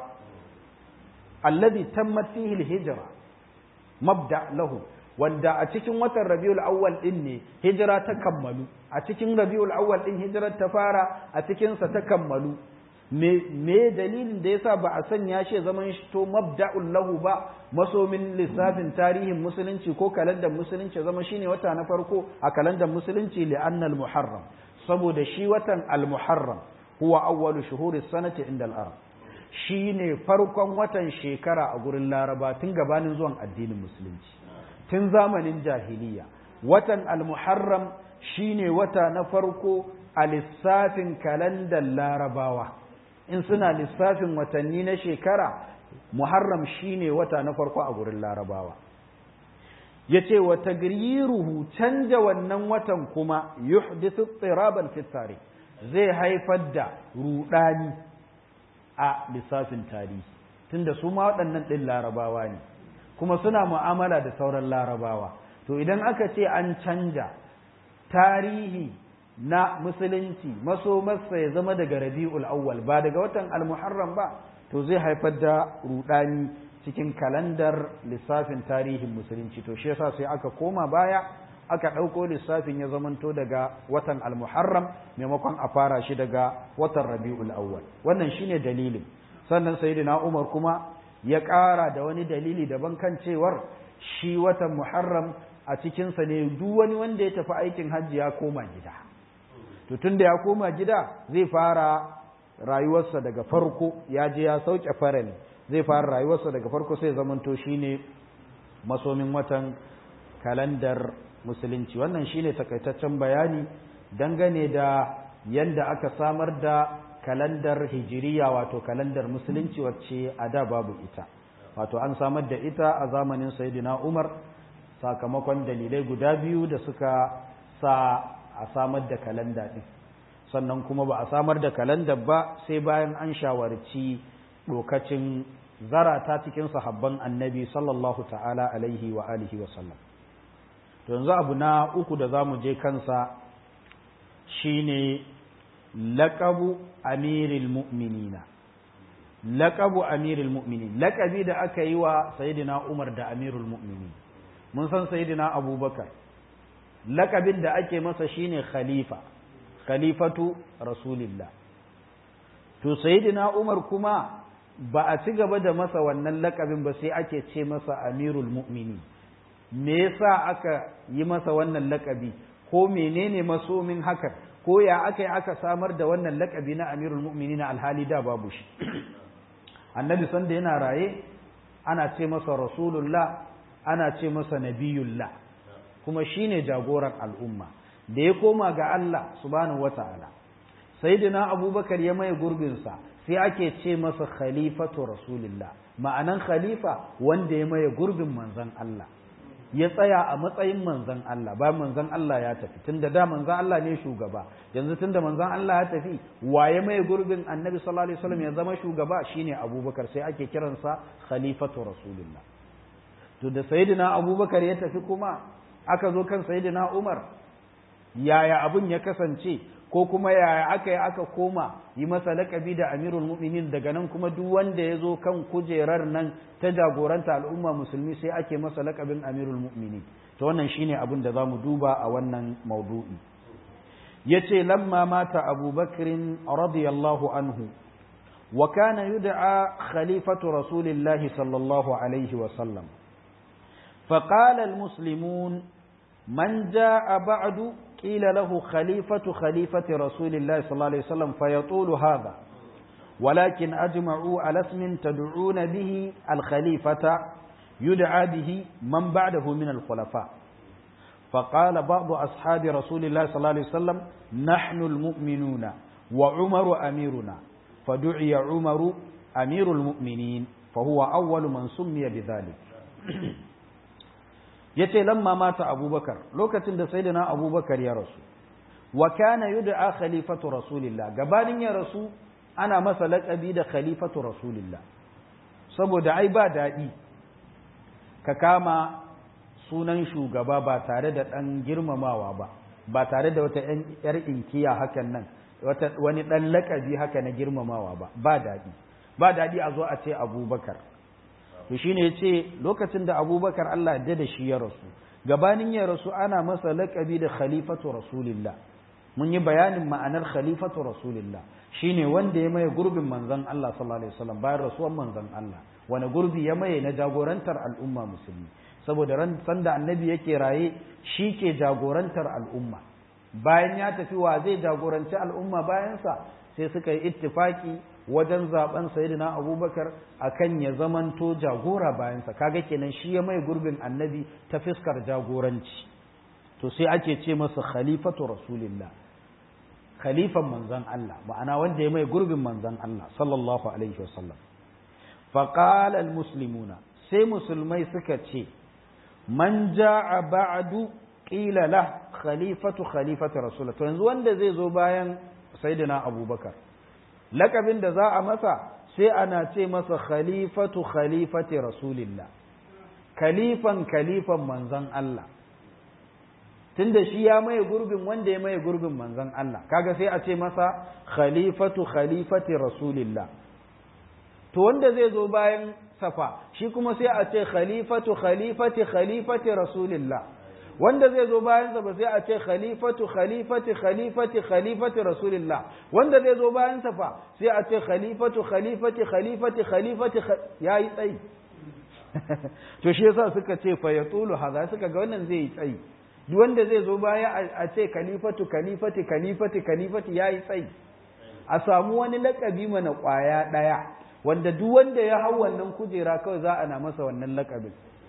alladhi tammat fihi al-hijra mabda lahu wanda a cikin watan rabiul awwal din ne hijira ta kammalu a cikin rabiul awwal din hijirar ta fara a cikin sa ta kammalu me me dalilin da yasa ba a sanya shi zaman shi to mabda'ul lahu ba masomin lissafin tarihin musulunci ko kalandar musulunci zama shine wata na farko a kalandar musulunci li annal muharram saboda shi watan al muharram huwa awwalu shuhuri sanati inda al arab shine farkon watan shekara a gurin laraba tun gabanin zuwan addinin musulunci tun zamanin jahiliya watan al muharram shine wata na farko a lissafin kalandar larabawa in suna lissafin watanni na shekara muharram shine wata na farko a gurin larabawa ya ce wa tagriruhu canja wannan watan kuma yuhdithu tsiraban fitare zai haifar da rudani a lissafin tarihi tunda su ma waɗannan ɗin larabawa ne kuma suna mu'amala da sauran larabawa to idan aka ce an canja tarihi na musulunci masomarsa ya zama daga rabi'ul awwal ba daga watan al-muharram ba to zai haifar da rudani cikin kalandar lissafin tarihin musulunci to shi yasa sai aka koma baya aka ɗauko lissafin ya zamanto daga watan al-muharram maimakon a fara shi daga watan rabi'ul awwal wannan shine dalilin sannan sayyidina umar kuma ya ƙara da wani dalili daban kan cewar shi watan muharram a cikinsa ne duk wani wanda ya tafi aikin hajji ya koma gida to tun da ya koma gida zai fara rayuwarsa daga farko ya je ya sauke farali zai fara rayuwarsa daga farko sai zamanto shine masomin watan kalandar musulunci wannan shine takaitaccen bayani dangane da yanda aka samar da kalandar hijiriya wato kalandar musulunci wacce a da babu ita wato an samar da ita a zamanin sayyidina umar sakamakon dalilai guda biyu da suka sa a samar da kalanda ɗin sannan kuma ba a samar da kalandar ba sai bayan an shawarci lokacin zarata cikin sahabban annabi sallallahu ta'ala alaihi wa alihi wa sallam to yanzu abu na uku da za mu je kansa shine laƙabu amiril mu'minina laƙabu amiril mu'minin laƙabi da aka yi wa sayidina umar da amirul mu'minin mun san sayidina abubakar lakabin da ake masa shine khalifa khalifatu rasulillah to sayyidina umar kuma ba a ci gaba da masa wannan lakabin ba sai ake ce masa amirul mu'mini me yasa aka yi masa wannan lakabi ko menene masomin hakan ko ya aka yi aka samar da wannan lakabi na amirul mu'mini na alhali da babu shi annabi sanda yana raye ana ce masa rasulullah ana ce masa nabiyullah kuma shine jagoran al'umma da ya koma ga Allah subhanahu wata'ala sayyidina abubakar ya mai gurbinsa sai ake ce masa khalifatu rasulillah ma'anan khalifa wanda ya maye gurbin manzon Allah ya tsaya a matsayin manzon Allah ba manzon Allah ya tafi tunda da manzon Allah ne shugaba yanzu tunda manzon Allah ya tafi waye maye gurbin annabi sallallahu alaihi wasallam ya zama shugaba shine abubakar sai ake kiransa khalifatu rasulillah to da sayyidina abubakar ya tafi kuma aka zo kan sayyidina Umar yaya abun ya kasance ko kuma yaya aka yi aka koma yi masa laƙabi da Amirul Mu'minin daga nan kuma duk wanda ya zo kan kujerar nan ta jagoranta al'umma musulmi sai ake masa laƙabin Amirul Mu'minin to wannan shine abin da zamu duba a wannan maudu'i yace lamma mata Abu Bakr radiyallahu anhu wa kana yud'a khalifatu rasulillahi sallallahu alaihi wa sallam فقال المسلمون من جاء بعد قيل له خليفة خليفة رسول الله صلى الله عليه وسلم فيطول هذا ولكن أجمعوا على اسم تدعون به الخليفة يدعى به من بعده من الخلفاء فقال بعض أصحاب رسول الله صلى الله عليه وسلم نحن المؤمنون وعمر أميرنا فدعي عمر أمير المؤمنين فهو أول من سمي بذلك ya ce lamma mata abubakar lokacin da sayyidina abubakar ya rasu wa kana yud'a khalifatu rasulillah gabanin ya rasu ana masa laƙabi da khalifatu rasulillah saboda ai ba daɗi ka kama sunan shugaba ba tare da ɗan girmamawa ba ba tare da wata ‘yar inkiya hakan nan wani ɗan laƙabi haka na girmamawa ba ba daɗi ba daɗi a zo a ce abubakar to shine ya ce lokacin da abubakar Allah da da shi ya rasu gabanin ya rasu ana masa laƙabi da khalifatu rasulillah mun yi bayanin ma'anar khalifatu rasulillah shine wanda ya maye gurbin manzon Allah sallallahu alaihi wasallam bayan rasuwan manzon Allah wani gurbi ya maye na jagorantar al'umma musulmi saboda ran sanda annabi yake raye shi ke jagorantar al'umma bayan ya tafi wa zai jagoranci al'umma bayansa sai suka yi ittifaki wajen zaben sayyidina abubakar akan ya zamanto jagora bayansa kaga kenan shi ya mai gurbin annabi ta fiskar jagoranci to sai ake ce masa khalifatu rasulillah khalifan manzon Allah ma'ana wanda ya mai gurbin manzon Allah sallallahu alaihi wasallam faqala almuslimuna sai musulmai suka ce man ja'a ba'du qila la khalifatu khalifatu rasulullah to yanzu wanda zai zo bayan sayyidina abubakar lakabin da za a masa sai ana ce masa khalifatu khalifati rasulillah khalifan khalifan manzon Allah tunda shi ya maye gurbin wanda ya maye gurbin manzon Allah kaga sai a ce masa khalifatu khalifati rasulillah to wanda zai zo bayan safa shi kuma sai a ce khalifatu khalifati khalifati rasulillah wanda zai zo bayan sa ba sai a ce khalifatu khalifati khalifati khalifati rasulillah wanda zai zo bayan sa fa sai a ce khalifatu khalifati khalifati khalifati yayi tsayi to shi yasa suka ce fa yatulu haza suka ga wannan zai yi tsayi duk wanda zai zo baya a ce khalifatu khalifati khalifati khalifati yayi tsayi a samu wani lakabi mana kwaya daya wanda duk wanda ya hau wannan kujera kawai za a na masa wannan lakabin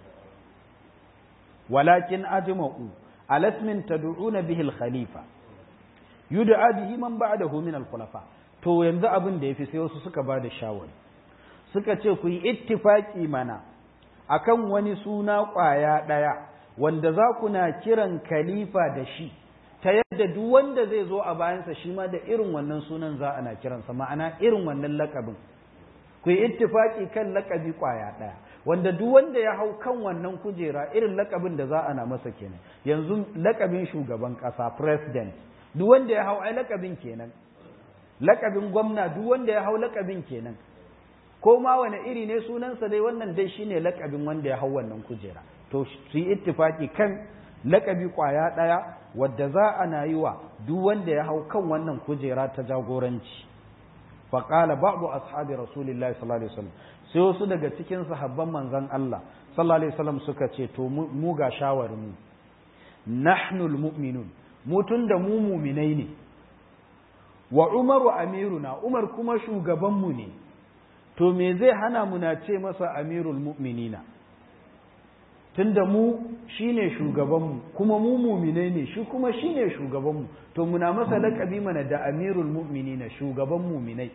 walakin ajma'u alasmin tad'una bihi al-khalifa yud'a bihi man ba'dahu min al-khulafa to yanzu abin da yafi sai wasu suka bada shawari suka ce ku yi ittifaki mana akan wani suna kwaya daya wanda za ku na kiran khalifa da shi ta yadda duk wanda zai zo a bayansa shi ma da irin wannan sunan za ana kiransa ma'ana irin wannan lakabin ku yi ittifaki kan lakabi kwaya ɗaya wanda duk wanda ya hau kan wannan kujera irin lakabin da za a na masa kenan yanzu lakabin shugaban ƙasa president duk wanda ya hau ai lakabin kenan lakabin gwamna duk wanda ya hau lakabin kenan ko ma wani iri ne sunansa dai wannan dai shine lakabin wanda ya hau wannan kujera to su yi ittifaki kan lakabi kwaya ɗaya wadda za a na yi wa duk wanda ya hau kan wannan kujera ta jagoranci faƙala ba'du ashabi rasulillahi sallallahu alaihi wasallam sai wasu daga cikin sahabban manzon Allah sallallahu alaihi wasallam suka ce to mu ga shawarin mu nahnul mu'minun mu tunda mu mu'minai ne wa umaru amiruna umar kuma shugaban mu ne to me zai hana mu na ce masa amirul mu'minina tunda mu shine shugabanmu kuma mu muminai ne shi kuma shine shugabanmu to muna masa laƙabi mana da amirul mu'minina shugaban muminai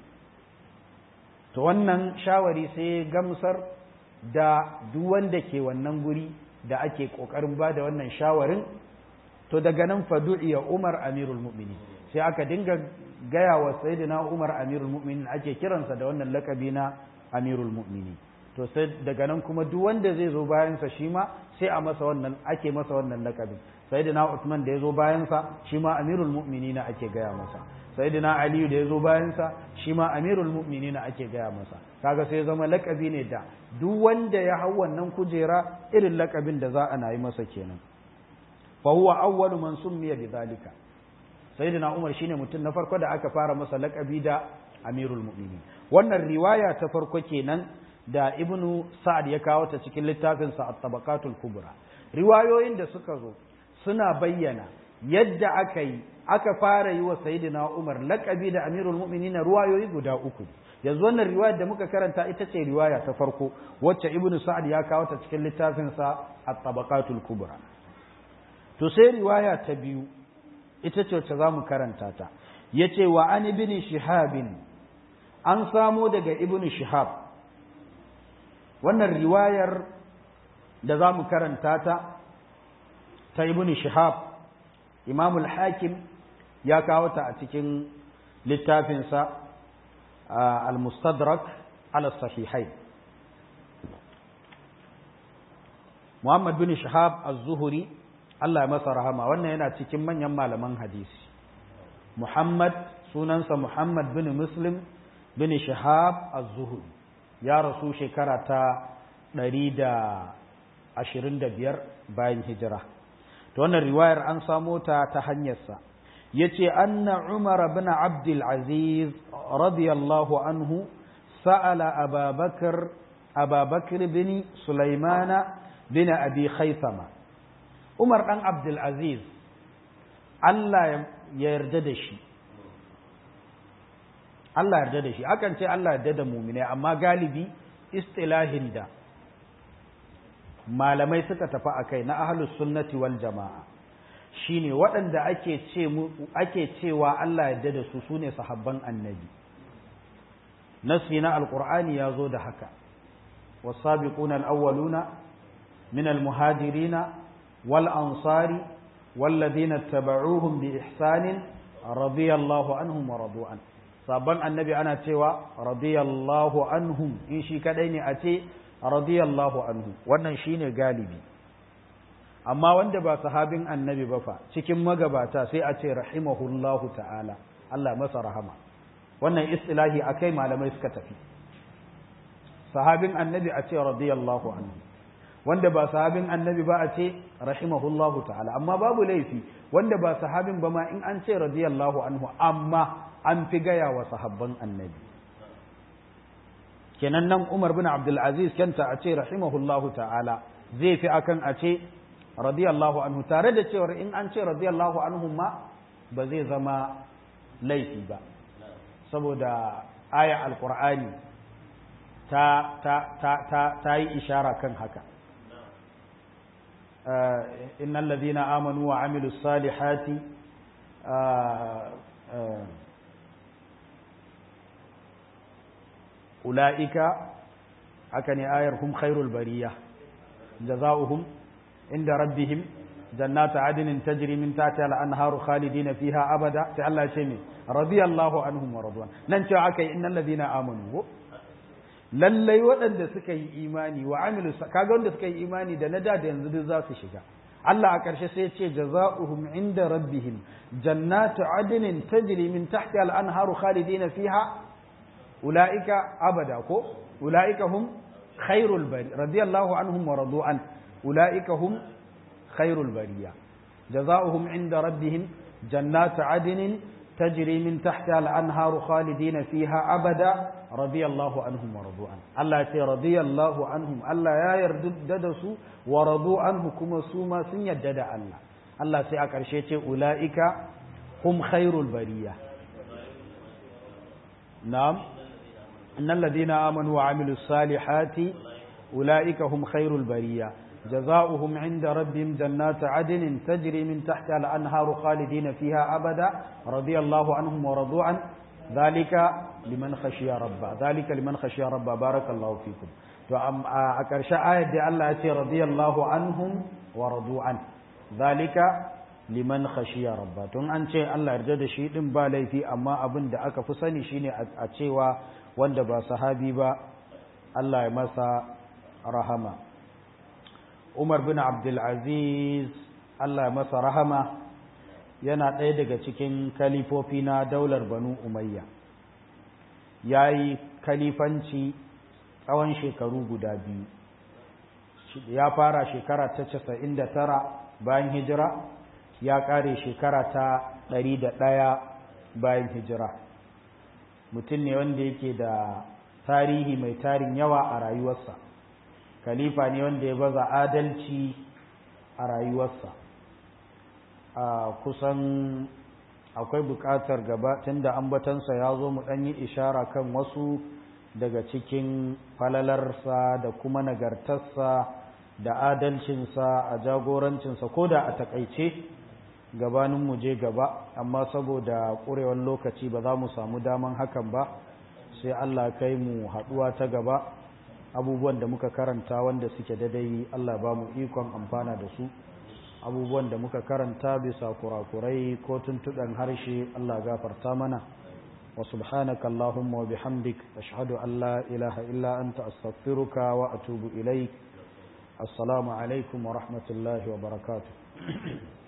to wannan shawari sai gamsar da duk wanda ke wannan guri da ake ƙoƙarin ba da wannan shawarin to daga nan fadu'iya umar amirul mu'minin sai aka dinga gaya wa sayyidina umar amirul mu'minin ake kiransa da wannan laƙabi na amirul mu'minin to sai daga nan kuma duk wanda zai zo bayansa shi ma sai a masa wannan ake masa wannan lakabin sayyidina Uthman da ya zo bayansa shi ma amirul mu'minina ake gaya masa sayyidina Ali da ya zo bayansa shi ma amirul mu'minina ake gaya masa kaga sai zama lakabi ne da duk wanda ya hau wannan kujera irin lakabin da za a na yi masa kenan fa huwa awwalu man summiya bidhalika sayyidina Umar shine mutum na farko da aka fara masa lakabi da amirul mu'minin wannan riwaya ta farko kenan da ibnu sa'ad ya kawo ta cikin littafinsa at-tabaqatul kubra riwayoyin da suka zo suna bayyana yadda aka yi aka fara yi wa sayyidina Umar laqabi da Amirul Mu'minin riwayoyi guda uku yanzu wannan riwayar da muka karanta ita ce riwaya ta farko wacce ibnu sa'ad ya kawo ta cikin littafinsa at-tabaqatul kubra to sai riwaya ta biyu ita ce wacce zamu karanta ta yace wa an ibn shihabin an samo daga ibnu shihab wannan riwayar da za mu karanta ta ta ibn shihab imam al-hakim ya kawo ta a cikin littafinsa al-mustadrak ala sahihai Muhammad bin Shahab az-Zuhri Allah ya masa rahama wannan yana cikin manyan malaman hadisi Muhammad sunansa Muhammad bin Muslim bin Shahab az-Zuhri ya rasu shekara ta 125 bayan hijira to wannan riwayar an samo ta ta hanyarsa yace anna Umar bin Abdul Aziz radiyallahu anhu sa'ala Abubakar Abubakar bin Sulaimana bin Abi Khaythama Umar dan Abdul Aziz Allah ya yarda da shi Allah yarda da shi akan ce Allah yarda da mu'mine amma galibi istilahin da malamai suka tafi akai na ahlus sunnati wal jama'a shine waɗanda ake ce ake cewa Allah yarda da su sune sahabban annabi nasi na alqur'ani ya zo da haka was-sabiquna al-awwaluna min al-muhajirina wal ansari والذين اتبعوهم بإحسان رضي الله عنهم ورضوا عنه sabon annabi ana cewa radiyallahu anhum in shi kadai ne a ce radiyallahu anhu wannan shine galibi amma wanda ba sahabin annabi ba fa cikin magabata sai a ce rahimahullahu ta'ala Allah masa rahama wannan istilahi akai malamai suka tafi sahabin annabi a ce radiyallahu anhu wanda ba sahabin annabi ba a ce rahimahullahu ta'ala amma babu laifi wanda ba sahabin ba ma in an ce radiyallahu anhu amma an fi gaya wa sahabban annabi kenan nan Umar bin Abdul Aziz kanta a ce rahimahullahu ta'ala zai fi akan a ce radiyallahu anhu tare da cewar in an ce radiyallahu anhu ma ba zai zama laifi ba saboda aya alqur'ani ta ta ta ta, ta yi ishara kan haka إن الذين آمنوا وعملوا الصالحات أولئك أكني آير هم خير البرية جزاؤهم عند ربهم جنات عدن تجري من تحتها الأنهار خالدين فيها أبدا تعالى شيء رضي الله عنهم ورضوان ننشأ عكي إن الذين آمنوا lallai waɗanda suka yi imani wa amilu kaga wanda suka yi imani da na da da yanzu duk za su shiga Allah a ƙarshe sai ce jaza'uhum inda rabbihim jannatu adnin tajri min tahti al-anharu khalidina fiha ulaika abada ko ulaika hum khairul bari radiyallahu anhum wa radu an ulaika hum khairul bariya jaza'uhum inda rabbihim jannatu adnin تجري من تحتها الأنهار خالدين فيها أبدا رضي الله عنهم ورضوا عنه الله يتي رضي الله عنهم الله يا يردد سو ورضوا عنه كما سوما سن يدد الله الله سي أكرشي يتي أولئك هم خير البرية نعم إن الذين آمنوا وعملوا الصالحات أولئك هم خير البرية جزاؤهم عند ربهم جنات عدن تجري من تحتها الأنهار خالدين فيها أبدا رضي الله عنهم ورضوا عنه ذلك لمن خشي ربه ذلك لمن خشي ربه بارك الله فيكم to a ƙarshe ayat da Allah ya ce radiyallahu anhum wa radu an zalika liman khashiya rabba tun an ce Allah yarda da shi din ba laifi amma abin da aka fi sani shine a cewa wanda ba sahabi ba Allah ya masa rahama Umar bin Abdulaziz Allah masa rahama yana ɗaya daga cikin kalifofi na daular Banu Umayya ya yi kalifanci tsawon shekaru guda biyu ya fara shekara ta casa'in da tara bayan hijira ya ƙare shekara ta ɗari da ɗaya bayan hijira mutum ne wanda yake da tarihi mai tarin yawa a rayuwarsa khalifa ne wanda ya baza adalci a rayuwarsa a kusan akwai buƙatar gaba tunda ambatansa ya zo mu ɗan yi ishara kan wasu daga cikin falalarsa da kuma nagartarsa da adalcinsa a jagorancinsa ko da a takaice gabanin mu je gaba amma saboda ƙurewar lokaci ba za mu samu daman hakan ba sai Allah kai mu haɗuwa ta gaba abubuwan da muka karanta wanda suke daidai Allah ba mu ikon amfana da su abubuwan da muka karanta bisa kurakurai ko tuntuɗan harshe Allah gafarta mana وسبحانك اللهم وبحمدك أشهد أن لا إله إلا أنت أستغفرك وأتوب إليك السلام عليكم ورحمة الله وبركاته